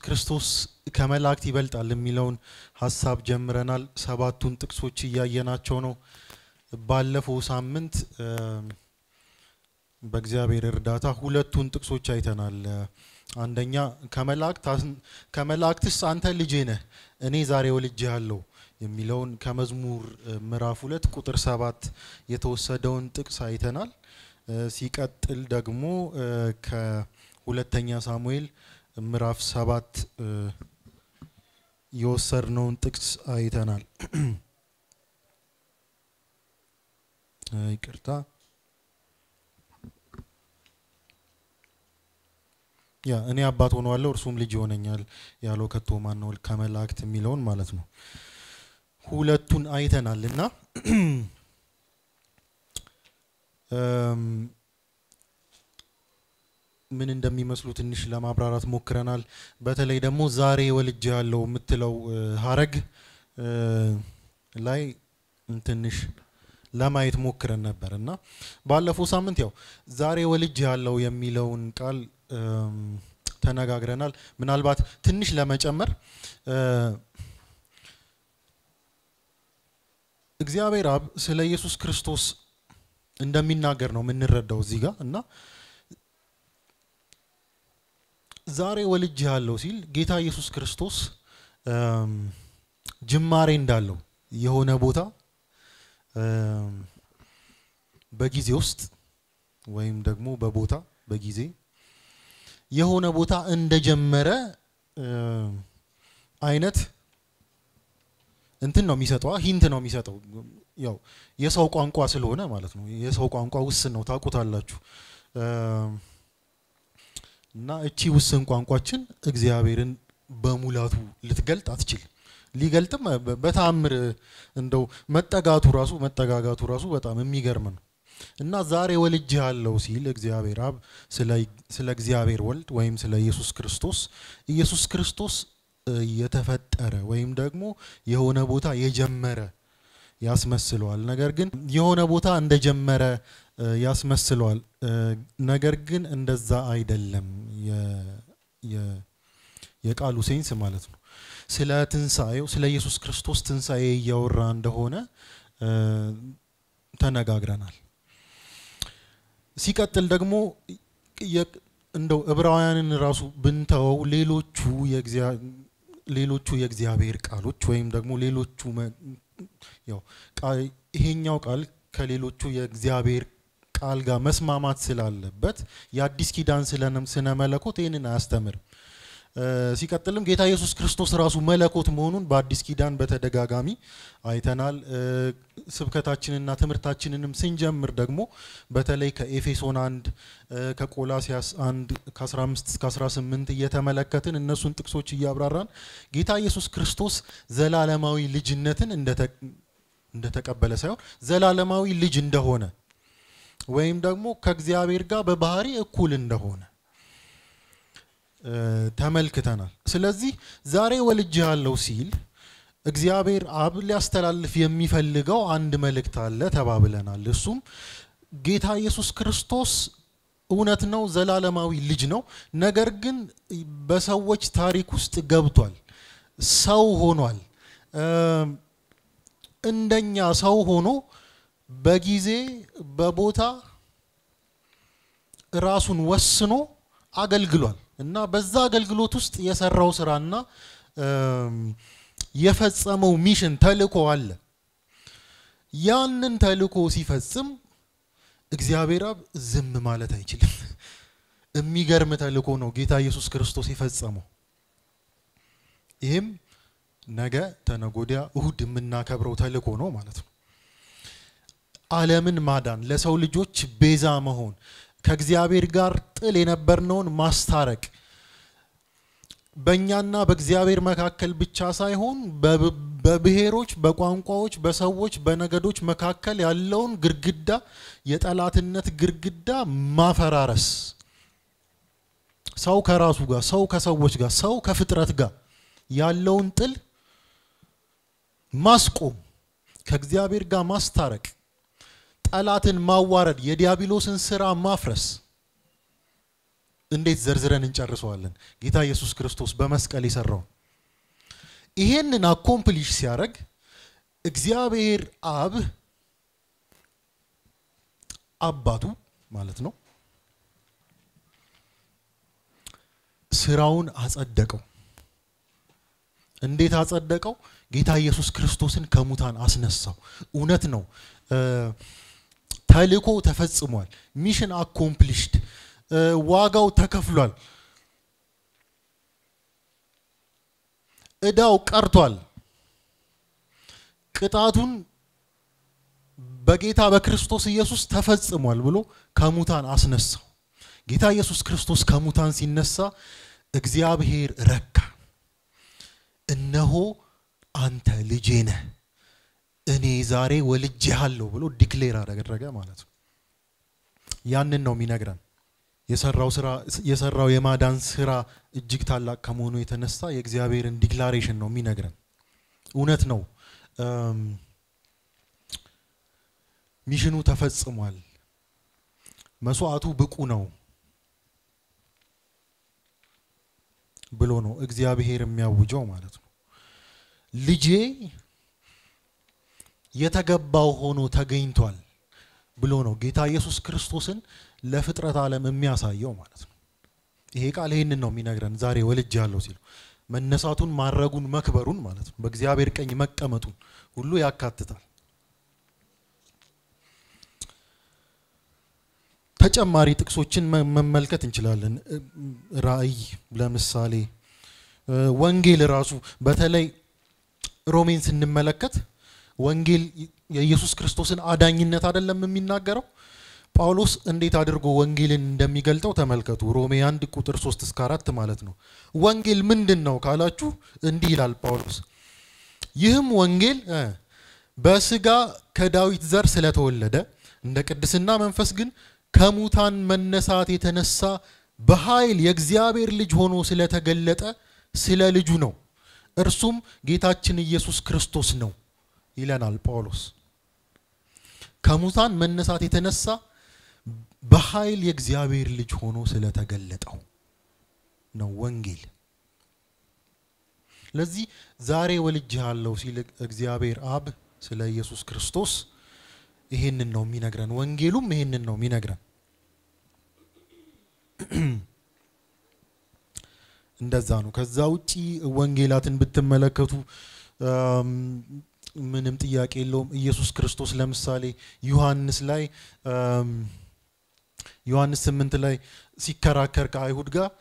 ክርስቶስ ከመላእክት ይበልጣል የሚለውን ሀሳብ ጀምረናል። ሰባቱን ጥቅሶች እያየናቸው ነው። ባለፈው ሳምንት በእግዚአብሔር እርዳታ ሁለቱን ጥቅሶች አይተናል። አንደኛ ከመላእክትስ አንተ ልጄ ነህ እኔ ዛሬ ወልጄሃለሁ የሚለውን ከመዝሙር ምዕራፍ ሁለት ቁጥር ሰባት የተወሰደውን ጥቅስ አይተናል። ሲቀጥል ደግሞ ከሁለተኛ ሳሙኤል ምዕራፍ ሰባት የወሰድነውን ጥቅስ አይተናል። ይቅርታ ያ እኔ አባት ሆነዋለሁ እርሱም ልጅ ይሆነኛል ያለው ከቶ ማን ነው? ከመላእክት የሚለውን ማለት ነው። ሁለቱን አይተናል እና ምን እንደሚመስሉ ትንሽ ለማብራራት ሞክረናል። በተለይ ደግሞ ዛሬ ወልጅ ያለው የምትለው ሀረግ ላይ ትንሽ ለማየት ሞክረን ነበር እና ባለፈው ሳምንት ያው ዛሬ ወልጅ ያለው የሚለውን ቃል ተነጋግረናል። ምናልባት ትንሽ ለመጨመር እግዚአብሔር አብ ስለ ኢየሱስ ክርስቶስ እንደሚናገር ነው የምንረዳው እዚህ ጋር እና ዛሬ ወልጅ ያለው ሲል ጌታ ኢየሱስ ክርስቶስ ጅማሬ እንዳለው የሆነ ቦታ በጊዜ ውስጥ ወይም ደግሞ በቦታ በጊዜ የሆነ ቦታ እንደጀመረ አይነት እንትን ነው የሚሰጠው፣ ሂንት ነው የሚሰጠው። ያው የሰው ቋንቋ ስለሆነ ማለት ነው። የሰው ቋንቋ ውስን ነው ታውቁታላችሁ። እና እቺ ውስን ቋንቋችን እግዚአብሔርን በሙላቱ ልትገልጥ አትችልም። ሊገልጥም በተአምር እንደው መጠጋቱ ራሱ መጠጋጋቱ ራሱ በጣም የሚገርም ነው። እና ዛሬ ወልጅ ያለው ሲል እግዚአብሔር አብ ስለ እግዚአብሔር ወልድ ወይም ስለ ኢየሱስ ክርስቶስ ኢየሱስ ክርስቶስ የተፈጠረ ወይም ደግሞ የሆነ ቦታ የጀመረ ያስመስለዋል። ነገር ግን የሆነ ቦታ እንደጀመረ ያስመስለዋል። ነገር ግን እንደዛ አይደለም የቃሉ ሴንስ ማለት ነው። ስለ ትንሣኤው ስለ ኢየሱስ ክርስቶስ ትንሣኤ እያወራ እንደሆነ ተነጋግረናል። ሲቀጥል ደግሞ እንደው ዕብራውያንን ራሱ ብንተወው ሌሎቹ ሌሎቹ የእግዚአብሔር ቃሎች ወይም ደግሞ ሌሎቹ ያው ይሄኛው ቃል ከሌሎቹ የእግዚአብሔር ቃል ጋር መስማማት ስላለበት የአዲስ ኪዳን ስነ መለኮት ይህንን አያስተምርም። ሲቀጥልም ጌታ ኢየሱስ ክርስቶስ ራሱ መለኮት መሆኑን በአዲስ ኪዳን በተደጋጋሚ አይተናል። ስብከታችንና ትምህርታችንንም ስንጀምር ደግሞ በተለይ ከኤፌሶን አንድ ከቆላሲያስ አንድ ከ15 እስከ 18 እየተመለከትን እነሱን ጥቅሶች እያብራራን ጌታ ኢየሱስ ክርስቶስ ዘላለማዊ ልጅነትን እንደተቀበለ ሳይሆን ዘላለማዊ ልጅ እንደሆነ ወይም ደግሞ ከእግዚአብሔር ጋር በባህሪ እኩል እንደሆነ ተመልክተናል። ስለዚህ ዛሬ ወልጅ ያለው ሲል እግዚአብሔር አብ ሊያስተላልፍ የሚፈልገው አንድ መልእክት አለ ተባብለናል። እሱም ጌታ ኢየሱስ ክርስቶስ እውነት ነው፣ ዘላለማዊ ልጅ ነው። ነገር ግን በሰዎች ታሪክ ውስጥ ገብቷል፣ ሰው ሆኗል። እንደኛ ሰው ሆኖ በጊዜ በቦታ ራሱን ወስኖ አገልግሏል እና በዛ አገልግሎት ውስጥ የሰራው ስራና የፈጸመው ሚሽን ተልእኮ አለ። ያንን ተልእኮ ሲፈጽም እግዚአብሔር አብ ዝም ማለት አይችልም። የሚገርም ተልእኮ ነው ጌታ ኢየሱስ ክርስቶስ የፈጸመው። ይህም ነገ ተነጎዲያ እሁድ የምናከብረው ተልእኮ ነው ማለት ነው። ዓለምን ማዳን፣ ለሰው ልጆች ቤዛ መሆን፣ ከእግዚአብሔር ጋር ጥል የነበርነውን ማስታረቅ በእኛና በእግዚአብሔር መካከል ብቻ ሳይሆን በብሔሮች፣ በቋንቋዎች፣ በሰዎች፣ በነገዶች መካከል ያለውን ግርግዳ የጠላትነት ግርግዳ ማፈራረስ፣ ሰው ከራሱ ጋር፣ ሰው ከሰዎች ጋር፣ ሰው ከፍጥረት ጋር ያለውን ጥል ማስቆም፣ ከእግዚአብሔር ጋር ማስታረቅ፣ ጠላትን ማዋረድ፣ የዲያብሎስን ስራ ማፍረስ እንዴት ዘርዝረን እንጨርሰዋለን? ጌታ ኢየሱስ ክርስቶስ በመስቀል የሰራው ይሄንን አኮምፕሊሽ ሲያደርግ እግዚአብሔር አብ አባቱ ማለት ነው ስራውን አጸደቀው። እንዴት አጸደቀው? ጌታ ኢየሱስ ክርስቶስን ከሙታን አስነሳው። እውነት ነው። ተልእኮ ተፈጽሟል። ሚሽን አኮምፕሊሽድ፣ ዋጋው ተከፍሏል። እዳው ቀርቷል። ቅጣቱን በጌታ በክርስቶስ ኢየሱስ ተፈጽሟል ብሎ ከሙታን አስነሳው። ጌታ ኢየሱስ ክርስቶስ ከሙታን ሲነሳ እግዚአብሔር ረካ። እነሆ አንተ ልጄ ነህ፣ እኔ ዛሬ ወልጄሃለሁ ብሎ ዲክሌር አደረገ ማለት ነው። ያንን ነው የሚነግረን። የሰራው ስራ የሰራው የማዳን ስራ እጅግ ታላቅ ከመሆኑ የተነሳ የእግዚአብሔርን ዲክላሬሽን ነው የሚነግረን። እውነት ነው። ሚሽኑ ተፈጽሟል። መስዋዕቱ ብቁ ነው ብሎ ነው እግዚአብሔር የሚያውጀው ማለት ነው። ልጄ የተገባው ሆኖ ተገኝቷል ብሎ ነው ጌታ ኢየሱስ ክርስቶስን ለፍጥረት ዓለም የሚያሳየው ማለት ነው። ይሄ ቃል ይህንን ነው የሚነግረን። ዛሬ ወልጄሃለሁ ሲለው መነሳቱን፣ ማረጉን፣ መክበሩን ማለት ነው በእግዚአብሔር ቀኝ መቀመጡን ሁሉ ያካትታል። ተጨማሪ ጥቅሶችን መመልከት እንችላለን። ራእይ ለምሳሌ ወንጌል ራሱ በተለይ ሮሜን ስንመለከት ወንጌል የኢየሱስ ክርስቶስን አዳኝነት አይደለም የሚናገረው። ጳውሎስ እንዴት አድርጎ ወንጌልን እንደሚገልጠው ተመልከቱ። ሮሜ አንድ ቁጥር ሶስት እስከ አራት ማለት ነው። ወንጌል ምንድን ነው ካላችሁ እንዲህ ይላል ጳውሎስ፣ ይህም ወንጌል በስጋ ከዳዊት ዘር ስለተወለደ እንደ ቅድስና መንፈስ ግን ከሙታን መነሳት የተነሳ በኃይል የእግዚአብሔር ልጅ ሆኖ ስለተገለጠ ስለ ልጁ ነው። እርሱም ጌታችን ኢየሱስ ክርስቶስ ነው ይለናል ጳውሎስ። ከሙታን መነሳት የተነሳ በኃይል የእግዚአብሔር ልጅ ሆኖ ስለተገለጠው ነው ወንጌል። ለዚህ ዛሬ ወልጄሃለሁ ሲል እግዚአብሔር አብ ስለ ኢየሱስ ክርስቶስ ይሄንን ነው የሚነግረን። ወንጌሉም ይሄንን ነው የሚነግረን። እንደዛ ነው። ከዛ ውጪ ወንጌላትን ብትመለከቱ ምንም ጥያቄ የለውም። ኢየሱስ ክርስቶስ ለምሳሌ ዮሐንስ ላይ ዮሐንስ ስምንት ላይ ሲከራከር ከአይሁድ ጋር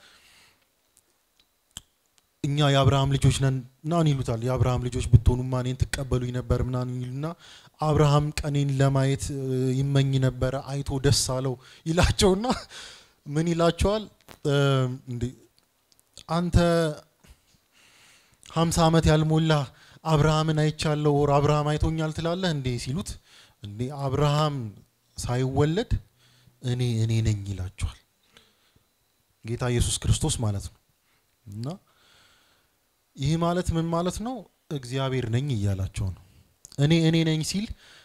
እኛ የአብርሃም ልጆች ነን ምናምን ይሉታል። የአብርሃም ልጆች ብትሆኑማ እኔን ትቀበሉኝ ነበር ምናምን ይሉና አብርሃም ቀኔን ለማየት ይመኝ ነበረ አይቶ ደስ አለው ይላቸውና ምን ይላቸዋል? እንዴ አንተ ሀምሳ ዓመት ያልሞላ አብርሃምን አይቻለሁ ወር አብርሃም አይቶኛል ትላለህ እንዴ ሲሉት፣ እንዴ አብርሃም ሳይወለድ እኔ እኔ ነኝ ይላቸዋል። ጌታ ኢየሱስ ክርስቶስ ማለት ነው እና ይህ ማለት ምን ማለት ነው? እግዚአብሔር ነኝ እያላቸው ነው። እኔ እኔ ነኝ ሲል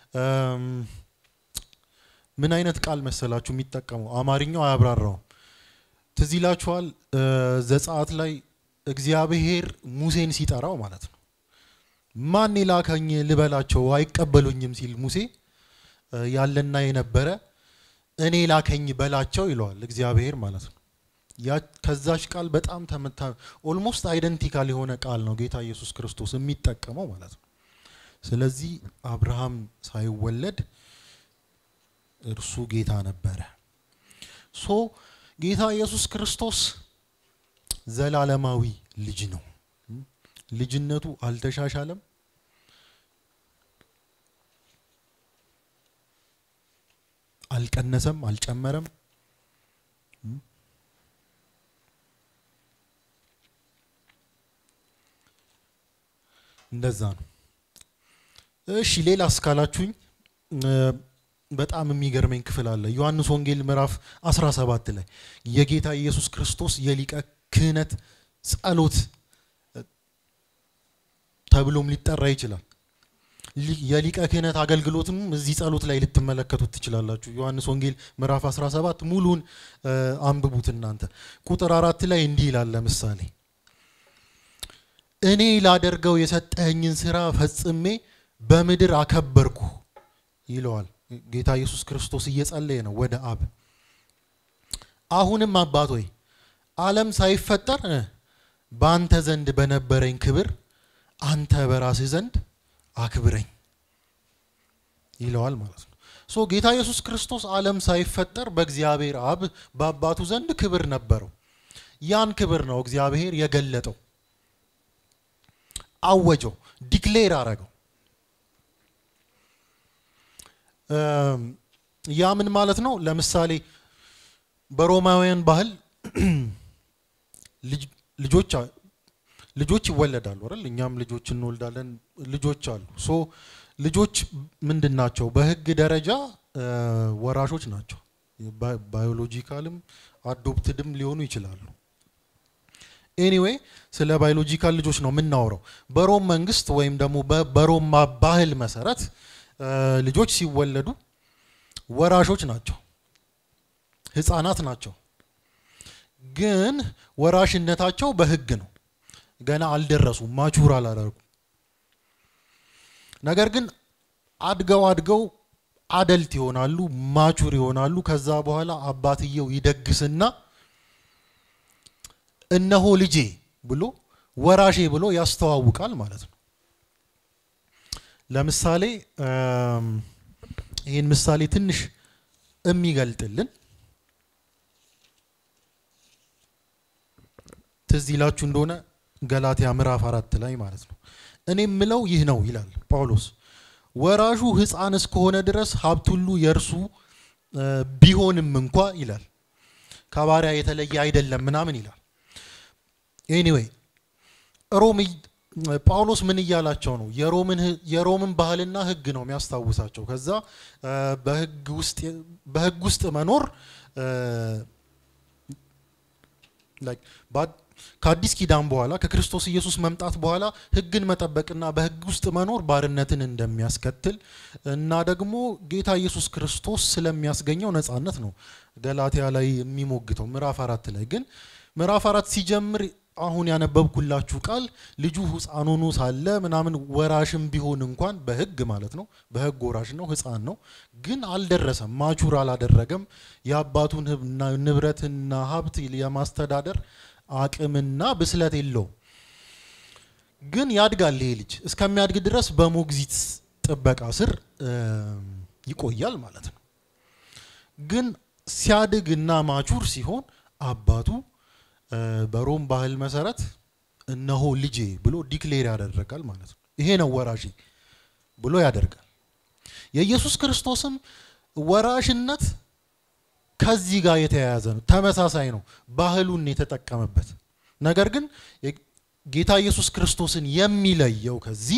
ምን አይነት ቃል መሰላችሁ የሚጠቀመው? አማርኛው አያብራራውም። ትዝ ይላችኋል ዘጸአት ላይ እግዚአብሔር ሙሴን ሲጠራው ማለት ነው ማን የላከኝ ልበላቸው አይቀበሉኝም ሲል ሙሴ ያለና የነበረ እኔ ላከኝ በላቸው ይለዋል እግዚአብሔር ማለት ነው። ከዛች ቃል በጣም ተመታ ኦልሞስት አይደንቲካል የሆነ ቃል ነው ጌታ ኢየሱስ ክርስቶስ የሚጠቀመው ማለት ነው። ስለዚህ አብርሃም ሳይወለድ እርሱ ጌታ ነበረ። ሶ ጌታ ኢየሱስ ክርስቶስ ዘላለማዊ ልጅ ነው። ልጅነቱ አልተሻሻለም። አልቀነሰም፣ አልጨመረም። እንደዛ ነው። እሺ ሌላ እስካላችሁኝ በጣም የሚገርመኝ ክፍል አለ። ዮሐንስ ወንጌል ምዕራፍ 17 ላይ የጌታ ኢየሱስ ክርስቶስ የሊቀ ክህነት ጸሎት ተብሎም ሊጠራ ይችላል። የሊቀ ክህነት አገልግሎትም እዚህ ጸሎት ላይ ልትመለከቱት ትችላላችሁ። ዮሐንስ ወንጌል ምዕራፍ 17 ሙሉን አንብቡት እናንተ። ቁጥር አራት ላይ እንዲህ ይላል ለምሳሌ እኔ ላደርገው የሰጠኸኝን ስራ ፈጽሜ በምድር አከበርኩ ይለዋል። ጌታ ኢየሱስ ክርስቶስ እየጸለየ ነው ወደ አብ። አሁንም አባት ሆይ ዓለም ሳይፈጠር በአንተ ዘንድ በነበረኝ ክብር አንተ በራስህ ዘንድ አክብረኝ ይለዋል ማለት ነው። ሶ ጌታ ኢየሱስ ክርስቶስ ዓለም ሳይፈጠር በእግዚአብሔር አብ በአባቱ ዘንድ ክብር ነበረው። ያን ክብር ነው እግዚአብሔር የገለጠው፣ አወጀው፣ ዲክሌር አረገው። ያ ምን ማለት ነው? ለምሳሌ በሮማውያን ባህል ልጆች ልጆች ይወለዳሉ አይደል? እኛም ልጆች እንወልዳለን። ልጆች አሉ። ሶ ልጆች ምንድን ናቸው? በህግ ደረጃ ወራሾች ናቸው። ባዮሎጂካልም አዶፕትድም ሊሆኑ ይችላሉ። ኤኒዌይ ስለ ባዮሎጂካል ልጆች ነው የምናወራው። በሮም መንግስት ወይም ደግሞ በሮም ባህል መሰረት ልጆች ሲወለዱ ወራሾች ናቸው፣ ህፃናት ናቸው። ግን ወራሽነታቸው በህግ ነው። ገና አልደረሱም፣ ማቹር አላደረጉም። ነገር ግን አድገው አድገው አደልት ይሆናሉ፣ ማቹር ይሆናሉ። ከዛ በኋላ አባትየው ይደግስና እነሆ ልጄ ብሎ ወራሼ ብሎ ያስተዋውቃል ማለት ነው። ለምሳሌ ይህን ምሳሌ ትንሽ የሚገልጥልን ትዝ ይላችሁ እንደሆነ ገላትያ ምዕራፍ አራት ላይ ማለት ነው። እኔ የምለው ይህ ነው ይላል ጳውሎስ፣ ወራሹ ሕፃን እስከሆነ ድረስ ሀብት ሁሉ የእርሱ ቢሆንም እንኳ ይላል ከባሪያ የተለየ አይደለም ምናምን ይላል። ኤኒዌይ ሮም ጳውሎስ ምን እያላቸው ነው? የሮምን ባህልና ሕግ ነው የሚያስታውሳቸው። ከዛ በሕግ ውስጥ መኖር ከአዲስ ኪዳን በኋላ ከክርስቶስ ኢየሱስ መምጣት በኋላ ሕግን መጠበቅና በሕግ ውስጥ መኖር ባርነትን እንደሚያስከትል እና ደግሞ ጌታ ኢየሱስ ክርስቶስ ስለሚያስገኘው ነጻነት ነው ገላትያ ላይ የሚሞግተው። ምዕራፍ አራት ላይ ግን ምዕራፍ አራት ሲጀምር አሁን ያነበብኩላችሁ ቃል ልጁ ሕፃን ሆኖ ሳለ ምናምን ወራሽም ቢሆን እንኳን በሕግ ማለት ነው በሕግ ወራሽ ነው፣ ሕፃን ነው፣ ግን አልደረሰም፣ ማቹር አላደረገም። የአባቱን ንብረትና ሀብት የማስተዳደር አቅምና ብስለት የለውም። ግን ያድጋል። ይሄ ልጅ እስከሚያድግ ድረስ በሞግዚት ጥበቃ ስር ይቆያል ማለት ነው። ግን ሲያድግ እና ማቹር ሲሆን አባቱ በሮም ባህል መሰረት እነሆ ልጄ ብሎ ዲክሌር ያደረጋል ማለት ነው። ይሄ ነው ወራሽ ብሎ ያደርጋል። የኢየሱስ ክርስቶስም ወራሽነት ከዚህ ጋር የተያያዘ ነው፣ ተመሳሳይ ነው። ባህሉን የተጠቀመበት ነገር ግን ጌታ ኢየሱስ ክርስቶስን የሚለየው ከዚህ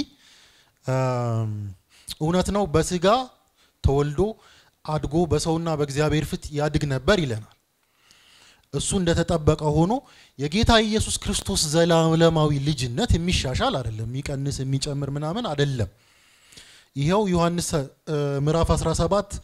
እውነት ነው በስጋ ተወልዶ አድጎ በሰውና በእግዚአብሔር ፊት ያድግ ነበር ይለናል። እሱ እንደተጠበቀ ሆኖ የጌታ ኢየሱስ ክርስቶስ ዘላለማዊ ልጅነት የሚሻሻል አይደለም፣ የሚቀንስ የሚጨምር ምናምን አይደለም። ይኸው ዮሐንስ ምዕራፍ 17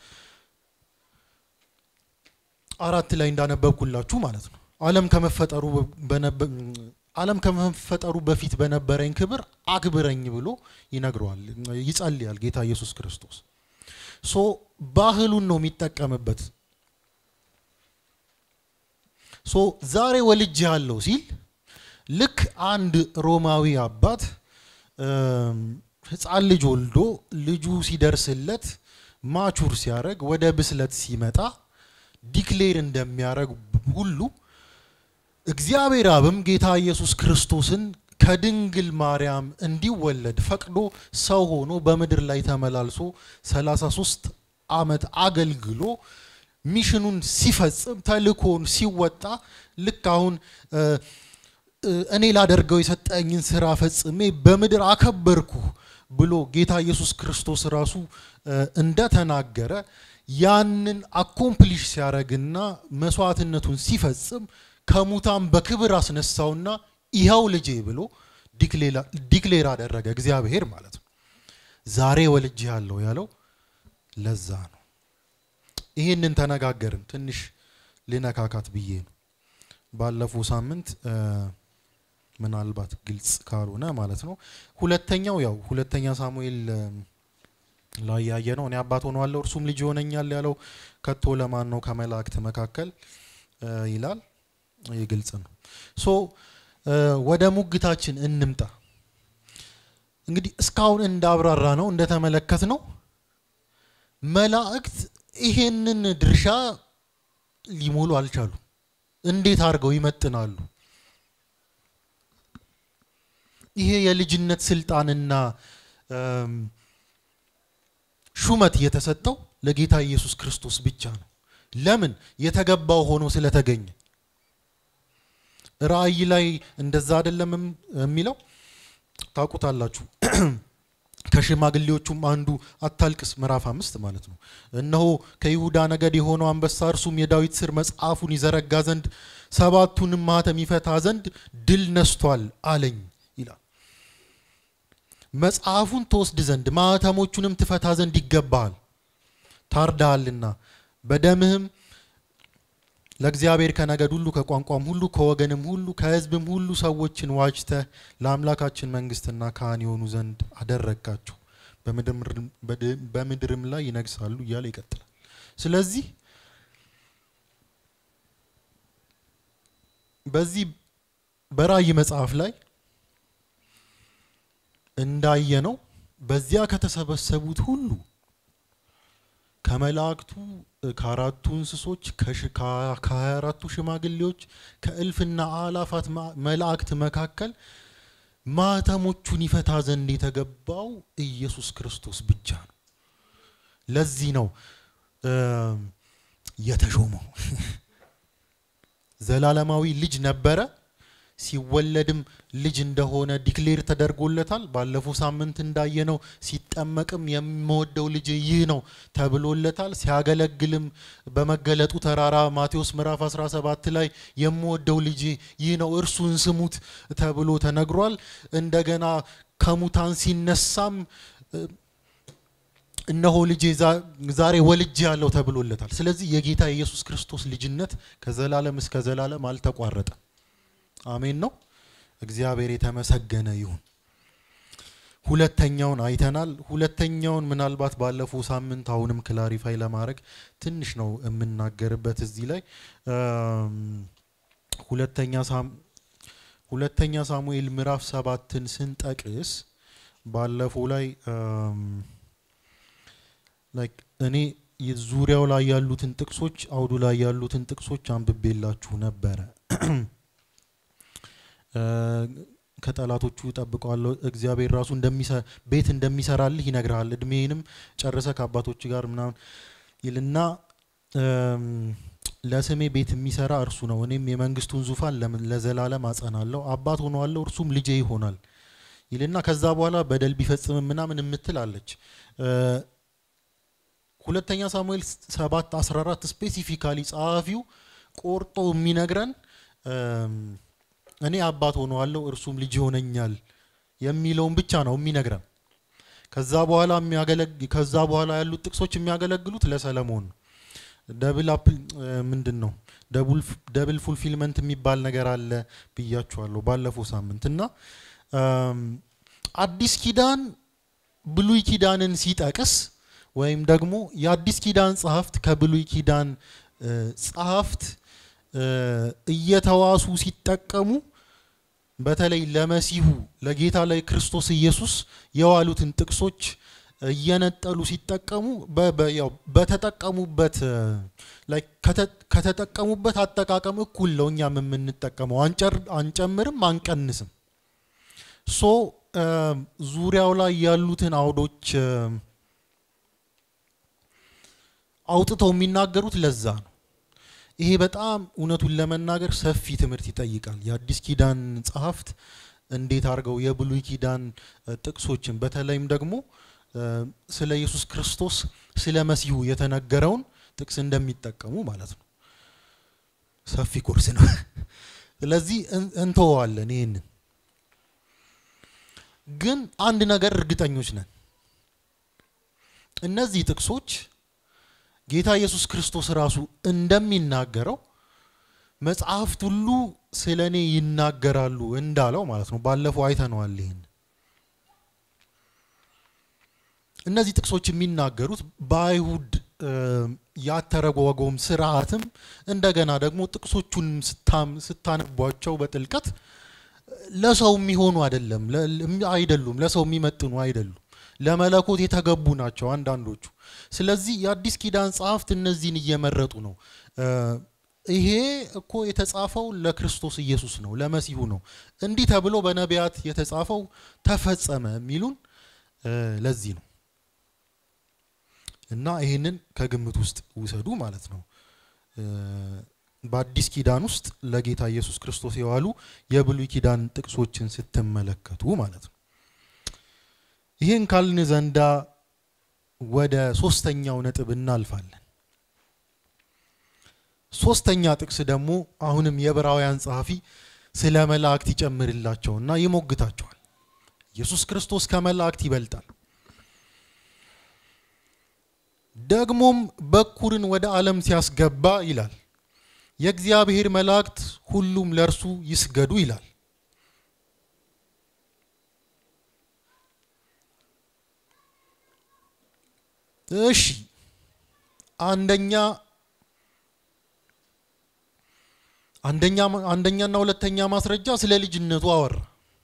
አራት ላይ እንዳነበብኩላችሁ ማለት ነው። ዓለም ከመፈጠሩ ዓለም ከመፈጠሩ በፊት በነበረኝ ክብር አክብረኝ ብሎ ይነግረዋል፣ ይጸልያል ጌታ ኢየሱስ ክርስቶስ። ሶ ባህሉን ነው የሚጠቀምበት ሶ ዛሬ ወልጅ ያለው ሲል ልክ አንድ ሮማዊ አባት ሕፃን ልጅ ወልዶ ልጁ ሲደርስለት ማቹር ሲያደርግ ወደ ብስለት ሲመጣ ዲክሌር እንደሚያደርግ ሁሉ እግዚአብሔር አብም ጌታ ኢየሱስ ክርስቶስን ከድንግል ማርያም እንዲወለድ ፈቅዶ ሰው ሆኖ በምድር ላይ ተመላልሶ 33 ዓመት አገልግሎ ሚሽኑን ሲፈጽም ተልእኮውን ሲወጣ ልክ አሁን እኔ ላደርገው የሰጠኝን ስራ ፈጽሜ በምድር አከበርኩ ብሎ ጌታ ኢየሱስ ክርስቶስ ራሱ እንደተናገረ ያንን አኮምፕሊሽ ሲያደርግና መስዋዕትነቱን ሲፈጽም ከሙታን በክብር አስነሳውና ይኸው ልጄ ብሎ ዲክሌር አደረገ እግዚአብሔር ማለት ነው። ዛሬ ወልጅ ያለው ያለው ለዛ ነው። ይህንን ተነጋገርን። ትንሽ ልነካካት ብዬ ነው። ባለፈው ሳምንት ምናልባት ግልጽ ካልሆነ ማለት ነው። ሁለተኛው ያው ሁለተኛ ሳሙኤል ላይ ያየ ነው። እኔ አባት ሆነዋለሁ እርሱም ልጅ ይሆነኛል ያለው ከቶ ለማን ነው ከመላእክት መካከል ይላል። ይህ ግልጽ ነው። ሶ ወደ ሙግታችን እንምጣ። እንግዲህ እስካሁን እንዳብራራ ነው እንደተመለከት ነው መላእክት ይሄንን ድርሻ ሊሞሉ አልቻሉ። እንዴት አድርገው ይመጥናሉ? ይሄ የልጅነት ስልጣንና ሹመት የተሰጠው ለጌታ ኢየሱስ ክርስቶስ ብቻ ነው። ለምን? የተገባው ሆኖ ስለተገኘ። ራእይ ላይ እንደዛ አይደለም የሚለው ታውቁታላችሁ። ከሽማግሌዎቹም አንዱ አታልቅስ ምዕራፍ አምስት ማለት ነው። እነሆ ከይሁዳ ነገድ የሆነው አንበሳ እርሱም የዳዊት ስር መጽሐፉን ይዘረጋ ዘንድ ሰባቱንም ማኅተም ይፈታ ዘንድ ድል ነስቷል አለኝ ይላል። መጽሐፉን ትወስድ ዘንድ ማኅተሞቹንም ትፈታ ዘንድ ይገባሃል፣ ታርዳሃልና በደምህም ለእግዚአብሔር ከነገድ ሁሉ ከቋንቋም ሁሉ ከወገንም ሁሉ ከሕዝብም ሁሉ ሰዎችን ዋጅተህ ለአምላካችን መንግስትና ካህን የሆኑ ዘንድ አደረግካቸው፣ በምድርም ላይ ይነግሳሉ እያለ ይቀጥላል። ስለዚህ በዚህ በራእይ መጽሐፍ ላይ እንዳየነው በዚያ ከተሰበሰቡት ሁሉ ከመላእክቱ ከአራቱ እንስሶች ከሀያ አራቱ ሽማግሌዎች ከእልፍና አላፋት መላእክት መካከል ማኅተሞቹን ይፈታ ዘንድ የተገባው ኢየሱስ ክርስቶስ ብቻ ነው። ለዚህ ነው የተሾመው። ዘላለማዊ ልጅ ነበረ። ሲወለድም ልጅ እንደሆነ ዲክሌር ተደርጎለታል። ባለፈው ሳምንት እንዳየነው ሲጠመቅም የምወደው ልጅ ይህ ነው ተብሎለታል። ሲያገለግልም በመገለጡ ተራራ ማቴዎስ ምዕራፍ 17 ላይ የምወደው ልጅ ይህ ነው እርሱን ስሙት ተብሎ ተነግሯል። እንደገና ከሙታን ሲነሳም እነሆ ልጄ ዛሬ ወልጄ ያለው ተብሎለታል። ስለዚህ የጌታ የኢየሱስ ክርስቶስ ልጅነት ከዘላለም እስከ ዘላለም አልተቋረጠም። አሜን ነው። እግዚአብሔር የተመሰገነ ይሁን። ሁለተኛውን አይተናል። ሁለተኛውን ምናልባት ባለፈው ሳምንት አሁንም ክላሪፋይ ለማድረግ ትንሽ ነው የምናገርበት እዚህ ላይ ሁለተኛ ሳሙኤል ምዕራፍ ሰባትን ስንጠቅስ ባለፈው ላይ እኔ ዙሪያው ላይ ያሉትን ጥቅሶች አውዱ ላይ ያሉትን ጥቅሶች አንብቤላችሁ ነበረ። ከጠላቶቹ እጠብቀዋለሁ። እግዚአብሔር ራሱ ቤት እንደሚሰራልህ ይነግርሃል። እድሜንም ጨርሰ ከአባቶች ጋር ምናምን ይልና ለስሜ ቤት የሚሰራ እርሱ ነው፣ እኔም የመንግስቱን ዙፋን ለዘላለም አጸናለሁ፣ አባት ሆነዋለሁ፣ እርሱም ልጄ ይሆናል ይልና ከዛ በኋላ በደል ቢፈጽም ምናምን የምትል አለች። ሁለተኛ ሳሙኤል ሰባት አስራ አራት ስፔሲፊካሊ ጸሐፊው ቆርጦ የሚነግረን እኔ አባት ሆነዋለሁ እርሱም ልጅ ይሆነኛል የሚለውን ብቻ ነው የሚነግረን። ከዛ በኋላ ከዛ በኋላ ያሉት ጥቅሶች የሚያገለግሉት ለሰለሞን ነው። ደብል አፕል ምንድን ነው ደብል ፉልፊልመንት የሚባል ነገር አለ ብያችኋለሁ ባለፈው ሳምንት እና አዲስ ኪዳን ብሉይ ኪዳንን ሲጠቅስ ወይም ደግሞ የአዲስ ኪዳን ጸሐፍት ከብሉይ ኪዳን ጸሐፍት እየተዋሱ ሲጠቀሙ በተለይ ለመሲሁ ለጌታ ላይ ክርስቶስ ኢየሱስ የዋሉትን ጥቅሶች እየነጠሉ ሲጠቀሙ በተጠቀሙበት ከተጠቀሙበት አጠቃቀም እኩል ነው እኛም የምንጠቀመው፣ አንጨምርም አንቀንስም። ሶ ዙሪያው ላይ ያሉትን አውዶች አውጥተው የሚናገሩት ለዛ ነው። ይሄ በጣም እውነቱን ለመናገር ሰፊ ትምህርት ይጠይቃል። የአዲስ ኪዳን ጸሐፍት እንዴት አድርገው የብሉይ ኪዳን ጥቅሶችን በተለይም ደግሞ ስለ ኢየሱስ ክርስቶስ ስለ መሲሁ የተነገረውን ጥቅስ እንደሚጠቀሙ ማለት ነው። ሰፊ ኮርስ ነው። ስለዚህ እንተወዋለን። ይህንን ግን አንድ ነገር እርግጠኞች ነን፣ እነዚህ ጥቅሶች ጌታ ኢየሱስ ክርስቶስ ራሱ እንደሚናገረው መጽሐፍት ሁሉ ስለ እኔ ይናገራሉ እንዳለው ማለት ነው። ባለፈው አይተነዋል ይህን እነዚህ ጥቅሶች የሚናገሩት በአይሁድ ያተረጓጎም ስርዓትም እንደገና ደግሞ ጥቅሶቹን ስታነቧቸው በጥልቀት ለሰው የሚሆኑ አይደለም አይደሉም፣ ለሰው የሚመጥኑ አይደሉም። ለመለኮት የተገቡ ናቸው አንዳንዶቹ። ስለዚህ የአዲስ ኪዳን ጸሐፍት እነዚህን እየመረጡ ነው። ይሄ እኮ የተጻፈው ለክርስቶስ ኢየሱስ ነው፣ ለመሲሁ ነው። እንዲህ ተብሎ በነቢያት የተጻፈው ተፈጸመ የሚሉን ለዚህ ነው። እና ይህንን ከግምት ውስጥ ውሰዱ ማለት ነው። በአዲስ ኪዳን ውስጥ ለጌታ ኢየሱስ ክርስቶስ የዋሉ የብሉይ ኪዳን ጥቅሶችን ስትመለከቱ ማለት ነው። ይህን ካልን ዘንዳ ወደ ሶስተኛው ነጥብ እናልፋለን። ሶስተኛ ጥቅስ ደግሞ አሁንም የዕብራውያን ጸሐፊ ስለ መላእክት ይጨምርላቸውና ይሞግታቸዋል። ኢየሱስ ክርስቶስ ከመላእክት ይበልጣል ደግሞም በኩርን ወደ ዓለም ሲያስገባ ይላል የእግዚአብሔር መላእክት ሁሉም ለእርሱ ይስገዱ ይላል። እሺ አንደኛ አንደኛ አንደኛና ሁለተኛ ማስረጃ ስለ ልጅነቱ አወራ።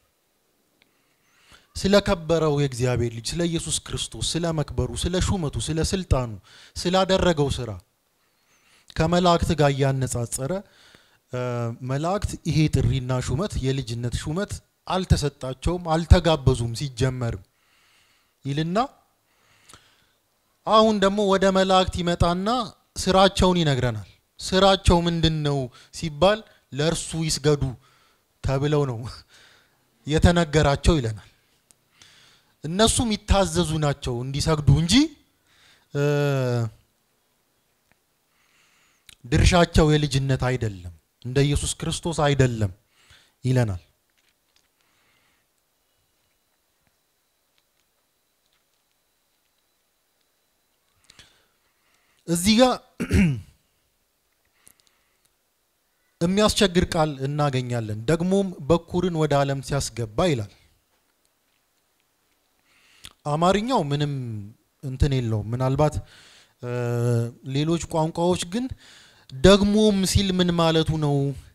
ስለ ከበረው የእግዚአብሔር ልጅ ስለ ኢየሱስ ክርስቶስ ስለ መክበሩ፣ ስለ ሹመቱ፣ ስለ ስልጣኑ፣ ስላደረገው ስራ ከመላእክት ጋር እያነጻጸረ መላእክት ይሄ ጥሪና ሹመት የልጅነት ሹመት አልተሰጣቸውም፣ አልተጋበዙም ሲጀመርም ይልና አሁን ደግሞ ወደ መላእክት ይመጣና ስራቸውን ይነግረናል። ስራቸው ምንድን ነው ሲባል ለእርሱ ይስገዱ ተብለው ነው የተነገራቸው ይለናል። እነሱም ይታዘዙ ናቸው እንዲሰግዱ እንጂ ድርሻቸው የልጅነት አይደለም፣ እንደ ኢየሱስ ክርስቶስ አይደለም ይለናል። እዚህ ጋር የሚያስቸግር ቃል እናገኛለን። ደግሞም በኩርን ወደ ዓለም ሲያስገባ ይላል። አማርኛው ምንም እንትን የለውም። ምናልባት ሌሎች ቋንቋዎች ግን ደግሞም ሲል ምን ማለቱ ነው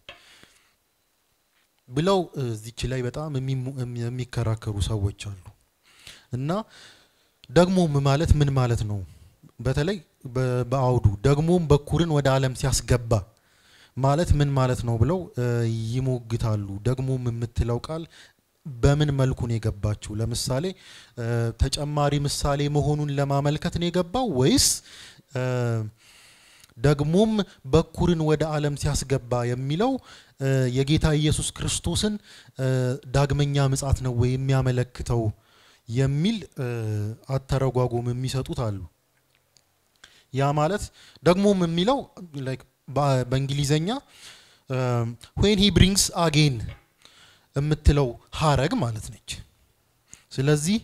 ብለው እዚች ላይ በጣም የሚከራከሩ ሰዎች አሉ። እና ደግሞም ማለት ምን ማለት ነው? በተለይ በአውዱ ደግሞም በኩርን ወደ ዓለም ሲያስገባ ማለት ምን ማለት ነው ብለው ይሞግታሉ። ደግሞም የምትለው ቃል በምን መልኩ ነው የገባችው? ለምሳሌ ተጨማሪ ምሳሌ መሆኑን ለማመልከት ነው የገባው ወይስ ደግሞም በኩርን ወደ ዓለም ሲያስገባ የሚለው የጌታ ኢየሱስ ክርስቶስን ዳግመኛ ምጻት ነው ወይ የሚያመለክተው የሚል አተረጓጎም የሚሰጡት አሉ። ያ ማለት ደግሞም የሚለው በእንግሊዘኛ ዌን ሂ ብሪንግስ አጌን የምትለው ሀረግ ማለት ነች። ስለዚህ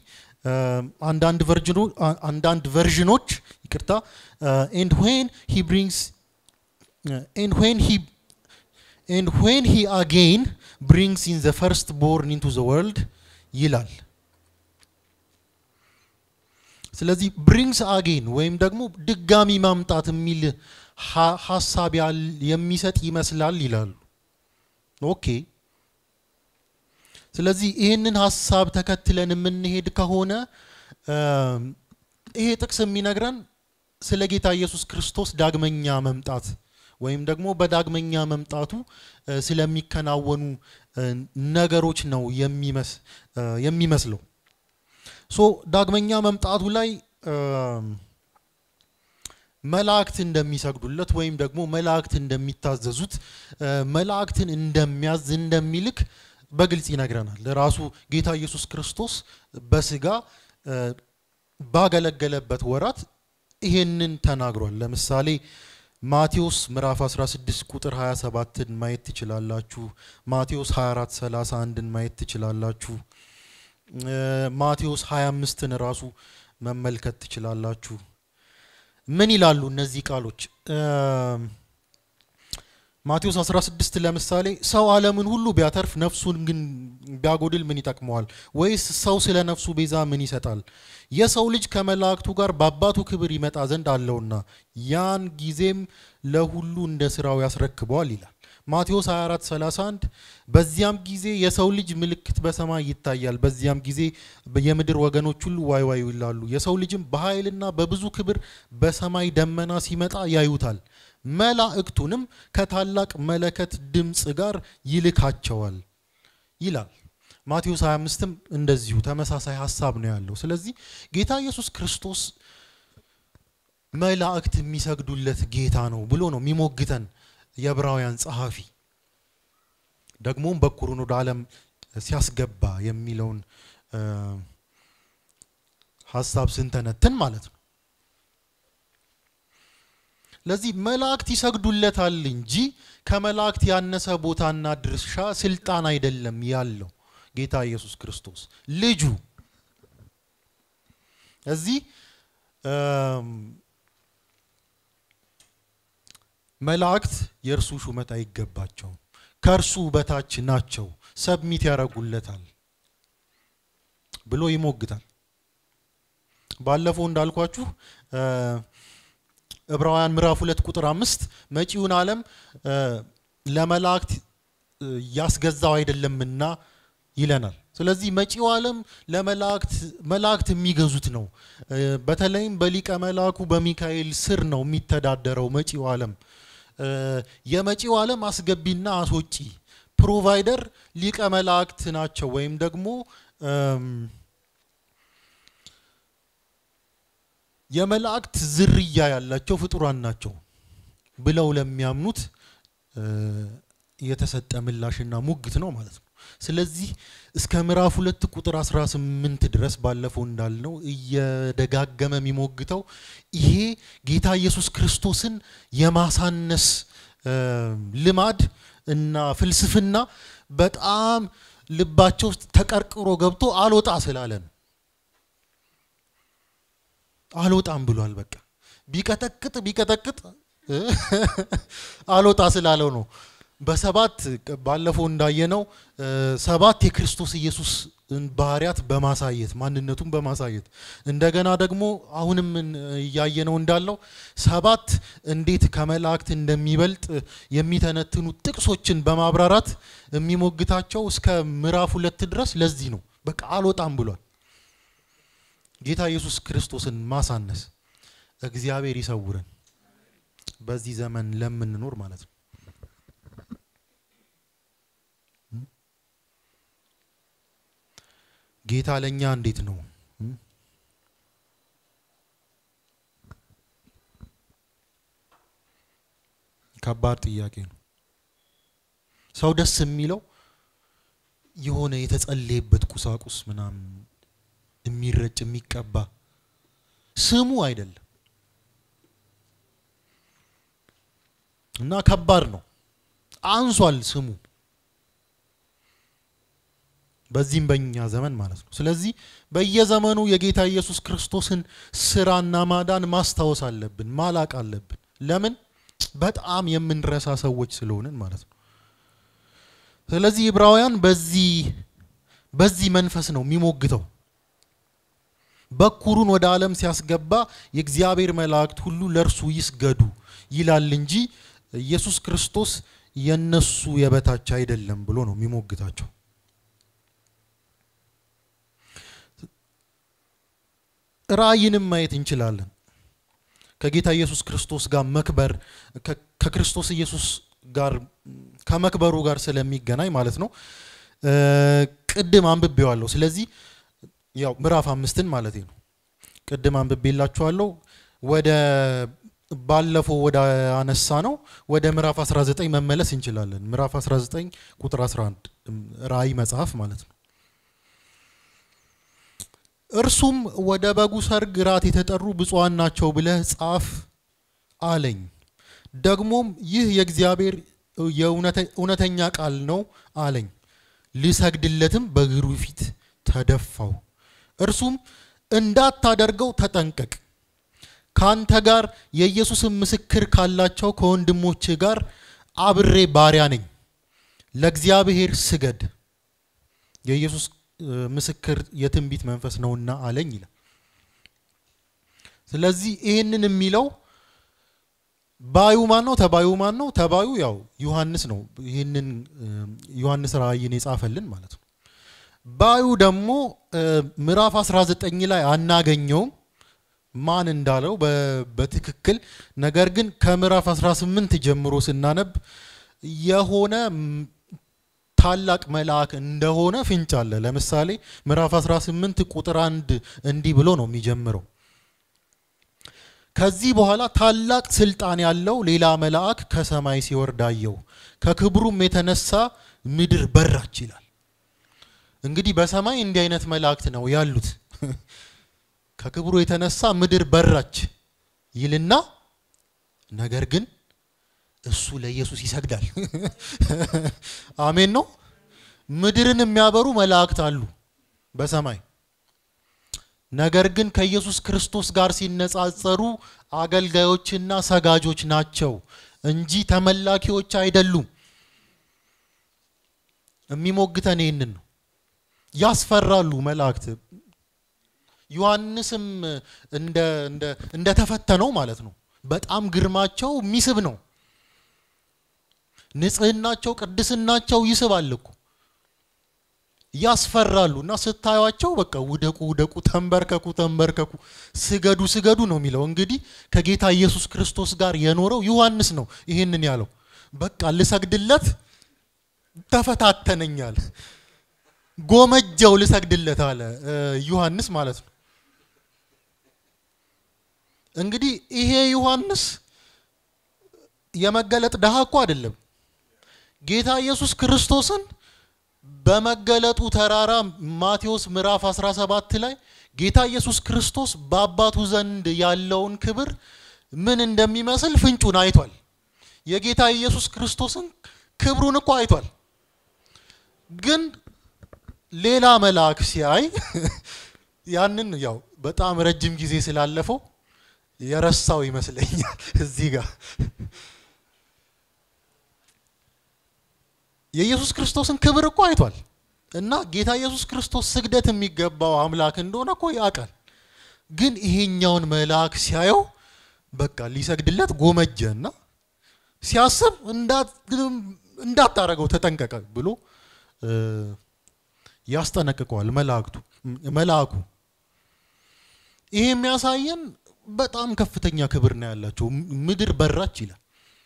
አንዳንድ ቨርዥኖች ይቅርታ ኤንድ ዌን ሂ ብሪንግስ ኤንድ ዌን ሂ ኤንድ ዌን ሂ አጌን ብሪንግስ ኢን ዘ ፈርስት ቦርን ኢንቱ ዘ ወርልድ ይላል። ስለዚህ ብሪንግስ አጌን ወይም ደግሞ ድጋሚ ማምጣት የሚል ሀሳብ የሚሰጥ ይመስላል ይላሉ። ኦኬ ስለዚህ ይህንን ሀሳብ ተከትለን የምንሄድ ከሆነ ይሄ ጥቅስ የሚነግረን ስለ ጌታ ኢየሱስ ክርስቶስ ዳግመኛ መምጣት ወይም ደግሞ በዳግመኛ መምጣቱ ስለሚከናወኑ ነገሮች ነው የሚመስለው። ሶ ዳግመኛ መምጣቱ ላይ መላእክት እንደሚሰግዱለት ወይም ደግሞ መላእክት እንደሚታዘዙት መላእክትን እንደሚያዝ እንደሚልክ በግልጽ ይነግረናል። ራሱ ጌታ ኢየሱስ ክርስቶስ በስጋ ባገለገለበት ወራት ይሄንን ተናግሯል። ለምሳሌ ማቴዎስ ምዕራፍ 16 ቁጥር 27ን ማየት ትችላላችሁ። ማቴዎስ 24 31ን ማየት ትችላላችሁ። ማቴዎስ 25ን ራሱ መመልከት ትችላላችሁ። ምን ይላሉ እነዚህ ቃሎች? ማቴዎስ 16 ለምሳሌ ሰው ዓለምን ሁሉ ቢያተርፍ ነፍሱን ግን ቢያጎድል ምን ይጠቅመዋል? ወይስ ሰው ስለ ነፍሱ ቤዛ ምን ይሰጣል? የሰው ልጅ ከመላእክቱ ጋር በአባቱ ክብር ይመጣ ዘንድ አለውና ያን ጊዜም ለሁሉ እንደ ስራው ያስረክበዋል ይላል። ማቴዎስ 24 31 በዚያም ጊዜ የሰው ልጅ ምልክት በሰማይ ይታያል። በዚያም ጊዜ የምድር ወገኖች ሁሉ ዋይ ዋይ ይላሉ። የሰው ልጅም በኃይልና በብዙ ክብር በሰማይ ደመና ሲመጣ ያዩታል። መላእክቱንም ከታላቅ መለከት ድምፅ ጋር ይልካቸዋል ይላል። ማቴዎስ 25ም እንደዚሁ ተመሳሳይ ሀሳብ ነው ያለው። ስለዚህ ጌታ ኢየሱስ ክርስቶስ መላእክት የሚሰግዱለት ጌታ ነው ብሎ ነው የሚሞግተን የዕብራውያን ጸሐፊ። ደግሞም በኩሩን ወደ ዓለም ሲያስገባ የሚለውን ሀሳብ ስንተነትን ማለት ነው። ለዚህ መላእክት ይሰግዱለታል እንጂ ከመላእክት ያነሰ ቦታና ድርሻ ስልጣን አይደለም ያለው ጌታ ኢየሱስ ክርስቶስ ልጁ። እዚህ መላእክት የእርሱ ሹመት አይገባቸውም፣ ከእርሱ በታች ናቸው፣ ሰብሚት ያደርጉለታል ብሎ ይሞግታል። ባለፈው እንዳልኳችሁ ዕብራውያን ምዕራፍ ሁለት ቁጥር አምስት መጪውን ዓለም ለመላእክት ያስገዛው አይደለምና ይለናል። ስለዚህ መጪው ዓለም ለመላእክት መላእክት የሚገዙት ነው። በተለይም በሊቀ መላኩ በሚካኤል ስር ነው የሚተዳደረው መጪው ዓለም። የመጪው ዓለም አስገቢና አስወጪ ፕሮቫይደር ሊቀ መላእክት ናቸው ወይም ደግሞ የመላእክት ዝርያ ያላቸው ፍጡራን ናቸው ብለው ለሚያምኑት የተሰጠ ምላሽና ሙግት ነው ማለት ነው። ስለዚህ እስከ ምዕራፍ ሁለት ቁጥር 18 ድረስ ባለፈው እንዳልነው እየደጋገመ የሚሞግተው ይሄ ጌታ ኢየሱስ ክርስቶስን የማሳነስ ልማድ እና ፍልስፍና በጣም ልባቸው ውስጥ ተቀርቅሮ ገብቶ አልወጣ ስላለ ነው። አልወጣም ብሏል። በቃ ቢቀጠቅጥ ቢቀጠቅጥ አልወጣ ስላለው ነው። በሰባት ባለፈው እንዳየነው ሰባት የክርስቶስ ኢየሱስ ባህሪያት በማሳየት ማንነቱን በማሳየት እንደገና ደግሞ አሁንም እያየነው እንዳለው ሰባት እንዴት ከመላእክት እንደሚበልጥ የሚተነትኑ ጥቅሶችን በማብራራት የሚሞግታቸው እስከ ምዕራፍ ሁለት ድረስ ለዚህ ነው። በቃ አልወጣም ብሏል። ጌታ ኢየሱስ ክርስቶስን ማሳነስ እግዚአብሔር ይሰውረን፣ በዚህ ዘመን ለምንኖር ማለት ነው። ጌታ ለእኛ እንዴት ነው? ከባድ ጥያቄ ነው። ሰው ደስ የሚለው የሆነ የተጸለየበት ቁሳቁስ ምናምን የሚረጭ የሚቀባ ስሙ አይደለም እና ከባድ ነው። አንሷል ስሙ በዚህም በእኛ ዘመን ማለት ነው። ስለዚህ በየዘመኑ የጌታ ኢየሱስ ክርስቶስን ስራና ማዳን ማስታወስ አለብን፣ ማላቅ አለብን። ለምን? በጣም የምንረሳ ሰዎች ስለሆንን ማለት ነው። ስለዚህ ዕብራውያን በዚህ በዚህ መንፈስ ነው የሚሞግተው። በኩሩን ወደ ዓለም ሲያስገባ የእግዚአብሔር መላእክት ሁሉ ለእርሱ ይስገዱ ይላል እንጂ ኢየሱስ ክርስቶስ የነሱ የበታች አይደለም ብሎ ነው የሚሞግታቸው። ራእይንም ማየት እንችላለን። ከጌታ ኢየሱስ ክርስቶስ ጋር መክበር ከክርስቶስ ኢየሱስ ጋር ከመክበሩ ጋር ስለሚገናኝ ማለት ነው። ቅድም አንብቤዋለሁ። ስለዚህ ያው ምዕራፍ አምስትን ማለት ነው። ቅድም አንብቤላችኋለሁ። ወደ ባለፈው ወደ አነሳ ነው ወደ ምዕራፍ 19 መመለስ እንችላለን። ምዕራፍ 19 ቁጥር 11 ራእይ መጽሐፍ ማለት ነው። እርሱም ወደ በጉ ሰርግ ራት የተጠሩ ብፁዓን ናቸው ብለህ ጻፍ አለኝ። ደግሞም ይህ የእግዚአብሔር እውነተኛ ቃል ነው አለኝ። ልሰግድለትም በእግሩ ፊት ተደፋው። እርሱም እንዳታደርገው ተጠንቀቅ። ከአንተ ጋር የኢየሱስን ምስክር ካላቸው ከወንድሞች ጋር አብሬ ባሪያ ነኝ። ለእግዚአብሔር ስገድ፣ የኢየሱስ ምስክር የትንቢት መንፈስ ነውና አለኝ ይላል። ስለዚህ ይህንን የሚለው ባዩ ማን ነው? ተባዩ ማን ነው? ተባዩ ያው ዮሐንስ ነው። ይህንን ዮሐንስ ራእይን የጻፈልን ማለት ነው። ባዩ ደግሞ ምዕራፍ 19 ላይ አናገኘውም ማን እንዳለው በትክክል ነገር ግን ከምዕራፍ 18 ጀምሮ ስናነብ የሆነ ታላቅ መልአክ እንደሆነ ፍንጭ አለ። ለምሳሌ ምዕራፍ 18 ቁጥር አንድ እንዲህ ብሎ ነው የሚጀምረው ከዚህ በኋላ ታላቅ ስልጣን ያለው ሌላ መልአክ ከሰማይ ሲወርድ አየሁ፣ ከክብሩም የተነሳ ምድር በራች ይላል። እንግዲህ በሰማይ እንዲህ አይነት መላእክት ነው ያሉት። ከክብሩ የተነሳ ምድር በራች ይልና ነገር ግን እሱ ለኢየሱስ ይሰግዳል። አሜን ነው። ምድርን የሚያበሩ መላእክት አሉ በሰማይ ነገር ግን ከኢየሱስ ክርስቶስ ጋር ሲነጻጸሩ አገልጋዮችና ሰጋጆች ናቸው እንጂ ተመላኪዎች አይደሉም። የሚሞግተን ይህንን ነው። ያስፈራሉ መላእክት። ዮሐንስም እንደ ተፈተነው ማለት ነው። በጣም ግርማቸው የሚስብ ነው። ንጽህናቸው፣ ቅድስናቸው ይስባል እኮ ያስፈራሉ እና ስታዩቸው በቃ ውደቁ ውደቁ፣ ተንበርከኩ ተንበርከኩ፣ ስገዱ ስገዱ ነው የሚለው። እንግዲህ ከጌታ ኢየሱስ ክርስቶስ ጋር የኖረው ዮሐንስ ነው ይህንን ያለው። በቃ ልሰግድለት ተፈታተነኛል፣ ጎመጀው ልሰግድለት አለ ዮሐንስ ማለት ነው። እንግዲህ ይሄ ዮሐንስ የመገለጥ ድሃ እኮ አይደለም። ጌታ ኢየሱስ ክርስቶስን በመገለጡ ተራራ ማቴዎስ ምዕራፍ 17 ላይ ጌታ ኢየሱስ ክርስቶስ በአባቱ ዘንድ ያለውን ክብር ምን እንደሚመስል ፍንጩን አይቷል። የጌታ ኢየሱስ ክርስቶስን ክብሩን እኮ አይቷል። ግን ሌላ መልአክ ሲያይ ያንን ያው በጣም ረጅም ጊዜ ስላለፈው የረሳው ይመስለኛል እዚህ ጋር የኢየሱስ ክርስቶስን ክብር እኮ አይቷል እና ጌታ ኢየሱስ ክርስቶስ ስግደት የሚገባው አምላክ እንደሆነ እኮ ያውቃል። ግን ይሄኛውን መልአክ ሲያየው በቃ ሊሰግድለት ጎመጀ እና ሲያስብ እንዳታረገው ተጠንቀቀ ብሎ ያስጠነቅቀዋል መላእክቱ መልአኩ። ይሄ የሚያሳየን በጣም ከፍተኛ ክብር ነው ያላቸው። ምድር በራች ይላል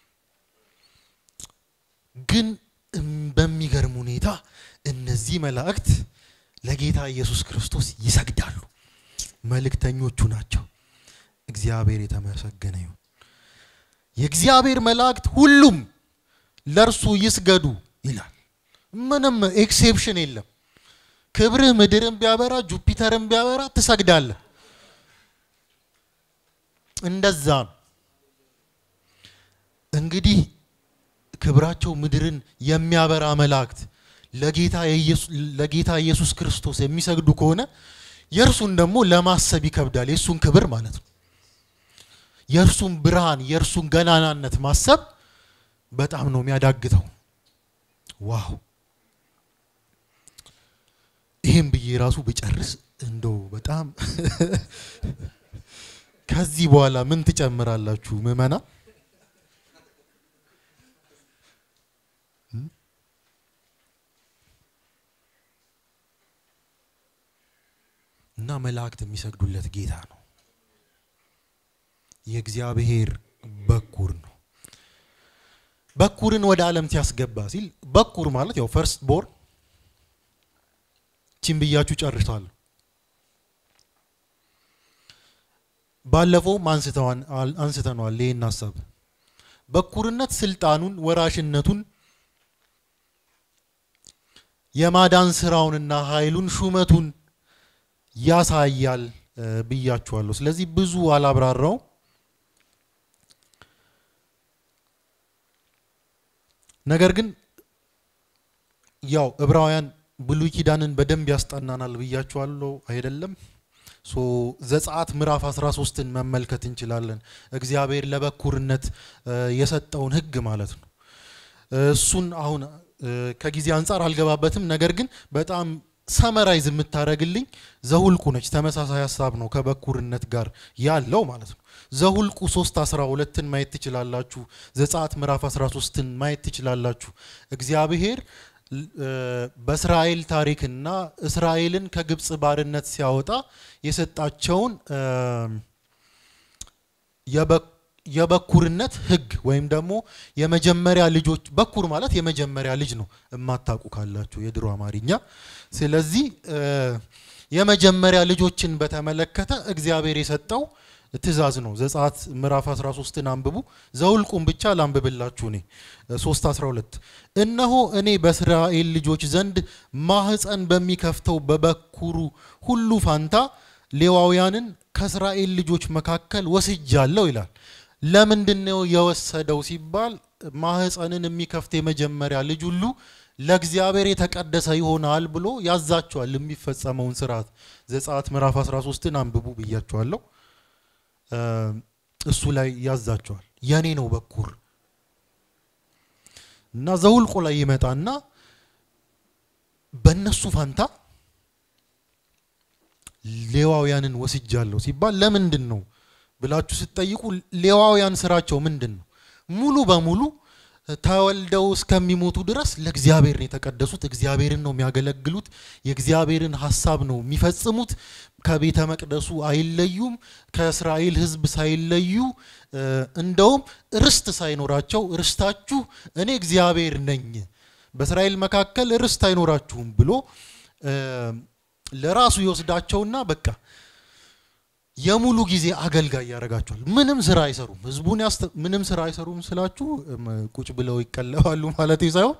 ግን በሚገርም ሁኔታ እነዚህ መላእክት ለጌታ ኢየሱስ ክርስቶስ ይሰግዳሉ። መልእክተኞቹ ናቸው። እግዚአብሔር የተመሰገነ ይሁን። የእግዚአብሔር መላእክት ሁሉም ለእርሱ ይስገዱ ይላል። ምንም ኤክሴፕሽን የለም። ክብርህ ምድርን ቢያበራ ጁፒተርን ቢያበራ ትሰግዳለህ። እንደዛ ነው እንግዲህ ክብራቸው ምድርን የሚያበራ መላእክት ለጌታ ኢየሱስ ክርስቶስ የሚሰግዱ ከሆነ የእርሱን ደግሞ ለማሰብ ይከብዳል። የእሱን ክብር ማለት ነው። የእርሱን ብርሃን፣ የእርሱን ገናናነት ማሰብ በጣም ነው የሚያዳግተው። ዋው! ይህም ብዬ ራሱ ብጨርስ እንደው በጣም ከዚህ በኋላ ምን ትጨምራላችሁ ምዕመና? እና መላእክት የሚሰግዱለት ጌታ ነው። የእግዚአብሔር በኩር ነው። በኩርን ወደ ዓለም ሲያስገባ ሲል በኩር ማለት ያው ፈርስት ቦር ቺን ብያችሁ ጨርሳለሁ። ባለፈውም አንስተነዋል ይህን ሀሳብ በኩርነት ስልጣኑን፣ ወራሽነቱን፣ የማዳን ስራውንና ኃይሉን ሹመቱን ያሳያል ብያችኋለሁ። ስለዚህ ብዙ አላብራራው። ነገር ግን ያው ዕብራውያን ብሉይ ኪዳንን በደንብ ያስጠናናል ብያችኋለሁ አይደለም? ሶ ዘጸአት ምዕራፍ 13ን መመልከት እንችላለን። እግዚአብሔር ለበኩርነት የሰጠውን ሕግ ማለት ነው። እሱን አሁን ከጊዜ አንጻር አልገባበትም። ነገር ግን በጣም ሰመራይዝ የምታደርግልኝ ዘሁልቁ ነች። ተመሳሳይ ሀሳብ ነው ከበኩርነት ጋር ያለው ማለት ነው። ዘሁልቁ 3 12ን ማየት ትችላላችሁ። ዘጸአት ምዕራፍ 13ን ማየት ትችላላችሁ። እግዚአብሔር በእስራኤል ታሪክና እስራኤልን ከግብፅ ባርነት ሲያወጣ የሰጣቸውን የበኩርነት ህግ ወይም ደግሞ የመጀመሪያ ልጆች በኩር ማለት የመጀመሪያ ልጅ ነው፣ እማታውቁ ካላችሁ የድሮ አማርኛ። ስለዚህ የመጀመሪያ ልጆችን በተመለከተ እግዚአብሔር የሰጠው ትእዛዝ ነው። ዘጸአት ምዕራፍ 13ን አንብቡ። ዘውልቁም ብቻ ላንብብላችሁ እኔ 3 12 እነሆ እኔ በእስራኤል ልጆች ዘንድ ማህፀን በሚከፍተው በበኩሩ ሁሉ ፋንታ ሌዋውያንን ከእስራኤል ልጆች መካከል ወስጃለሁ ይላል። ለምንድን ነው የወሰደው ሲባል ማህፀንን የሚከፍት የመጀመሪያ ልጅ ሁሉ ለእግዚአብሔር የተቀደሰ ይሆናል ብሎ ያዛቸዋል። የሚፈጸመውን ስርዓት ዘጸአት ምዕራፍ 13ን አንብቡ ብያቸዋለሁ። እሱ ላይ ያዛቸዋል። የኔ ነው በኩር እና ዘውልቆ ላይ ይመጣና በእነሱ ፋንታ ሌዋውያንን ወስጃለሁ ሲባል ለምንድን ነው ብላችሁ ስትጠይቁ ሌዋውያን ስራቸው ምንድን ነው? ሙሉ በሙሉ ተወልደው እስከሚሞቱ ድረስ ለእግዚአብሔር ነው የተቀደሱት። እግዚአብሔርን ነው የሚያገለግሉት። የእግዚአብሔርን ሀሳብ ነው የሚፈጽሙት። ከቤተ መቅደሱ አይለዩም። ከእስራኤል ሕዝብ ሳይለዩ እንደውም ርስት ሳይኖራቸው ርስታችሁ እኔ እግዚአብሔር ነኝ፣ በእስራኤል መካከል ርስት አይኖራችሁም ብሎ ለራሱ ይወስዳቸውና በቃ የሙሉ ጊዜ አገልጋይ ያደርጋቸዋል። ምንም ስራ አይሰሩም። ህዝቡን ምንም ስራ አይሰሩም ስላችሁ ቁጭ ብለው ይቀለባሉ ማለት ሳይሆን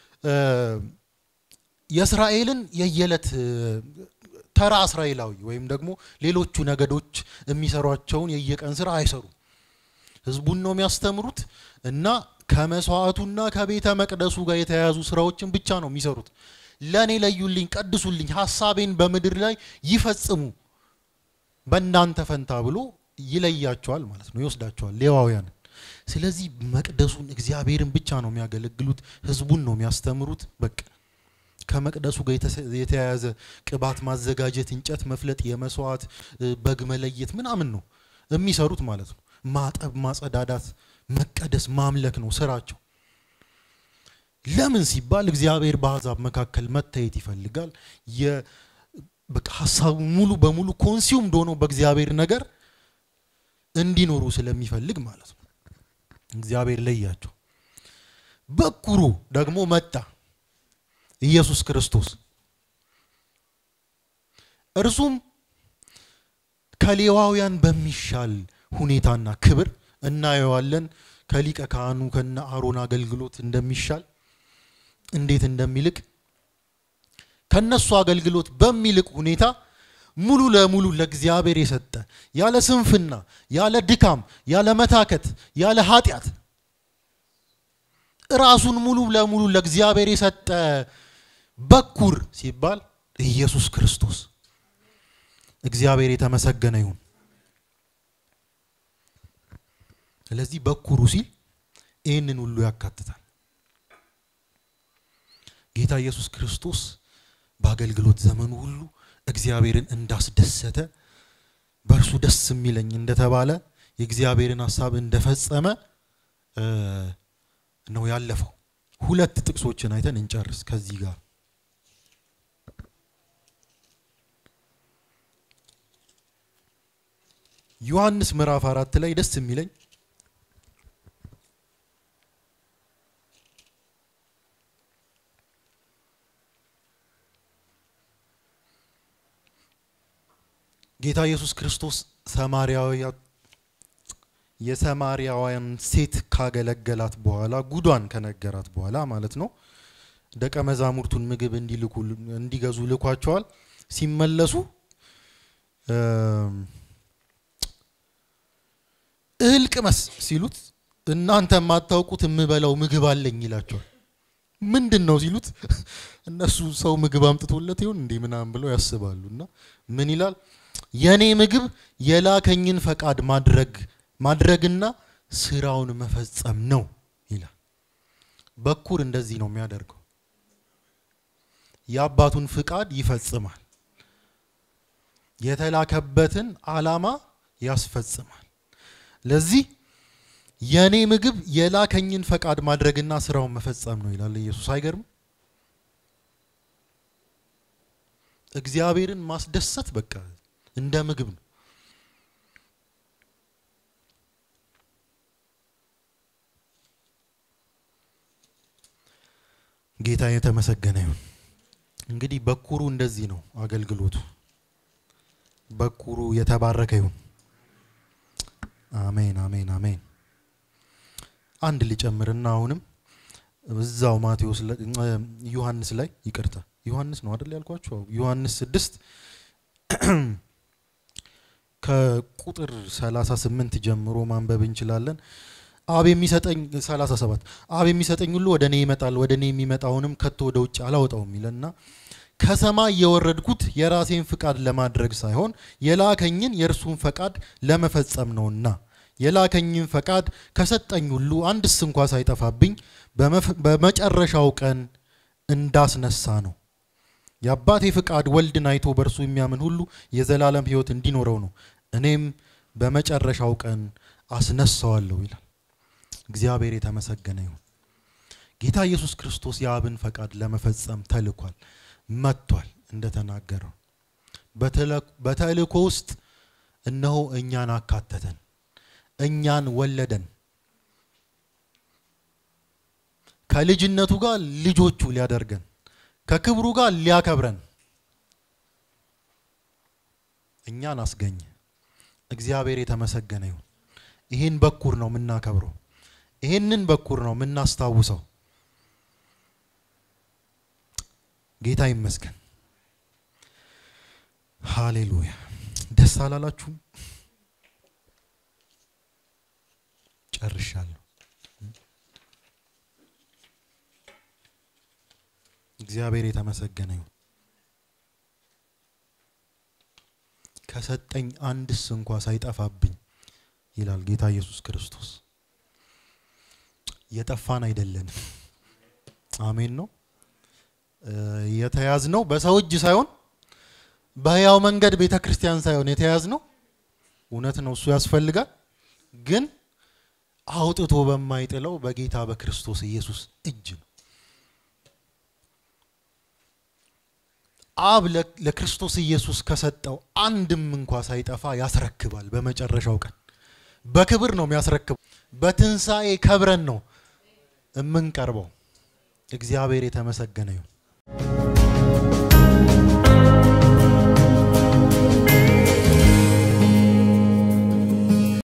የእስራኤልን የየዕለት ተራ እስራኤላዊ ወይም ደግሞ ሌሎቹ ነገዶች የሚሰሯቸውን የየቀን ስራ አይሰሩም። ህዝቡን ነው የሚያስተምሩት እና ከመስዋዕቱና ከቤተ መቅደሱ ጋር የተያያዙ ስራዎችን ብቻ ነው የሚሰሩት። ለእኔ ለዩልኝ፣ ቀድሱልኝ፣ ሀሳቤን በምድር ላይ ይፈጽሙ በእናንተ ፈንታ ብሎ ይለያቸዋል ማለት ነው፣ ይወስዳቸዋል ሌዋውያንን። ስለዚህ መቅደሱን እግዚአብሔርን ብቻ ነው የሚያገለግሉት፣ ህዝቡን ነው የሚያስተምሩት። በቃ ከመቅደሱ ጋር የተያያዘ ቅባት ማዘጋጀት፣ እንጨት መፍለጥ፣ የመስዋዕት በግ መለየት ምናምን ነው የሚሰሩት ማለት ነው። ማጠብ፣ ማጸዳዳት፣ መቀደስ፣ ማምለክ ነው ስራቸው። ለምን ሲባል እግዚአብሔር በአሕዛብ መካከል መታየት ይፈልጋል። በቃ ሀሳቡ ሙሉ በሙሉ ኮንሲውምድ ሆኖ በእግዚአብሔር ነገር እንዲኖሩ ስለሚፈልግ ማለት ነው። እግዚአብሔር ለያቸው። በኩሩ ደግሞ መጣ ኢየሱስ ክርስቶስ። እርሱም ከሌዋውያን በሚሻል ሁኔታና ክብር እናየዋለን። ከሊቀ ካህኑ ከነ አሮን አገልግሎት እንደሚሻል እንዴት እንደሚልቅ ከነሱ አገልግሎት በሚልቅ ሁኔታ ሙሉ ለሙሉ ለእግዚአብሔር የሰጠ ያለ ስንፍና፣ ያለ ድካም፣ ያለ መታከት፣ ያለ ኃጢአት ራሱን ሙሉ ለሙሉ ለእግዚአብሔር የሰጠ በኩር ሲባል ኢየሱስ ክርስቶስ እግዚአብሔር የተመሰገነ ይሁን። ስለዚህ በኩሩ ሲል ይህንን ሁሉ ያካትታል። ጌታ ኢየሱስ ክርስቶስ በአገልግሎት ዘመኑ ሁሉ እግዚአብሔርን እንዳስደሰተ በእርሱ ደስ የሚለኝ እንደተባለ የእግዚአብሔርን ሀሳብ እንደፈጸመ ነው ያለፈው። ሁለት ጥቅሶችን አይተን እንጨርስ ከዚህ ጋር ዮሐንስ ምዕራፍ አራት ላይ ደስ የሚለኝ ጌታ ኢየሱስ ክርስቶስ ሰማርያውያ የሰማርያውያን ሴት ካገለገላት በኋላ ጉዷን ከነገራት በኋላ ማለት ነው ደቀ መዛሙርቱን ምግብ እንዲልኩ እንዲገዙ ልኳቸዋል። ሲመለሱ እህል ቅመስ ሲሉት እናንተ የማታውቁት የምበላው ምግብ አለኝ ይላቸዋል። ምንድን ነው ሲሉት እነሱ ሰው ምግብ አምጥቶለት ይሆን እንዴ ምናምን ብለው ያስባሉ። እና ምን ይላል? የኔ ምግብ የላከኝን ፈቃድ ማድረግ ማድረግና ስራውን መፈጸም ነው ይላል። በኩር እንደዚህ ነው የሚያደርገው። የአባቱን ፍቃድ ይፈጽማል። የተላከበትን ዓላማ ያስፈጽማል። ለዚህ የኔ ምግብ የላከኝን ፈቃድ ማድረግና ስራውን መፈጸም ነው ይላል ኢየሱስ። አይገርም? እግዚአብሔርን ማስደሰት በቃ እንደ ምግብ ነው። ጌታ የተመሰገነ ይሁን። እንግዲህ በኩሩ እንደዚህ ነው አገልግሎቱ። በኩሩ የተባረከ ይሁን። አሜን፣ አሜን፣ አሜን። አንድ ሊጨምርና አሁንም እዛው ማቴዎስ ዮሐንስ ላይ ይቅርታ፣ ዮሐንስ ነው አይደል ያልኳችሁ? ዮሐንስ ስድስት ከቁጥር 38 ጀምሮ ማንበብ እንችላለን። አብ የሚሰጠኝ 37 አብ የሚሰጠኝ ሁሉ ወደ እኔ ይመጣል፣ ወደ እኔ የሚመጣውንም ከቶ ወደ ውጭ አላወጣውም ይለና ከሰማይ የወረድኩት የራሴን ፍቃድ ለማድረግ ሳይሆን የላከኝን የእርሱን ፈቃድ ለመፈጸም ነውና የላከኝን ፈቃድ ከሰጠኝ ሁሉ አንድስ እንኳ ሳይጠፋብኝ በመጨረሻው ቀን እንዳስነሳ ነው። የአባቴ ፍቃድ ወልድን አይቶ በእርሱ የሚያምን ሁሉ የዘላለም ሕይወት እንዲኖረው ነው። እኔም በመጨረሻው ቀን አስነሳዋለሁ ይላል። እግዚአብሔር የተመሰገነ ይሁን። ጌታ ኢየሱስ ክርስቶስ የአብን ፈቃድ ለመፈጸም ተልኳል፣ መጥቷል። እንደተናገረው በተልእኮ ውስጥ እነሆ እኛን አካተተን፣ እኛን ወለደን። ከልጅነቱ ጋር ልጆቹ ሊያደርገን፣ ከክብሩ ጋር ሊያከብረን እኛን አስገኘ። እግዚአብሔር የተመሰገነ ይሁን። ይህን በኩር ነው የምናከብረው። ይህንን በኩር ነው የምናስታውሰው። ጌታ ይመስገን። ሃሌሉያ። ደስ አላላችሁም? ጨርሻለሁ። እግዚአብሔር የተመሰገነ ይሁን። ከሰጠኝ አንድስ እንኳ ሳይጠፋብኝ ይላል ጌታ ኢየሱስ ክርስቶስ። የጠፋን አይደለንም። አሜን ነው። የተያዝነው በሰው እጅ ሳይሆን በሕያው መንገድ ቤተ ክርስቲያን ሳይሆን የተያዝነው እውነት ነው። እሱ ያስፈልጋል፣ ግን አውጥቶ በማይጥለው በጌታ በክርስቶስ ኢየሱስ እጅ ነው። አብ ለክርስቶስ ኢየሱስ ከሰጠው አንድም እንኳ ሳይጠፋ ያስረክባል። በመጨረሻው ቀን በክብር ነው የሚያስረክበው። በትንሣኤ ከብረን ነው የምንቀርበው። እግዚአብሔር የተመሰገነ ይሁን።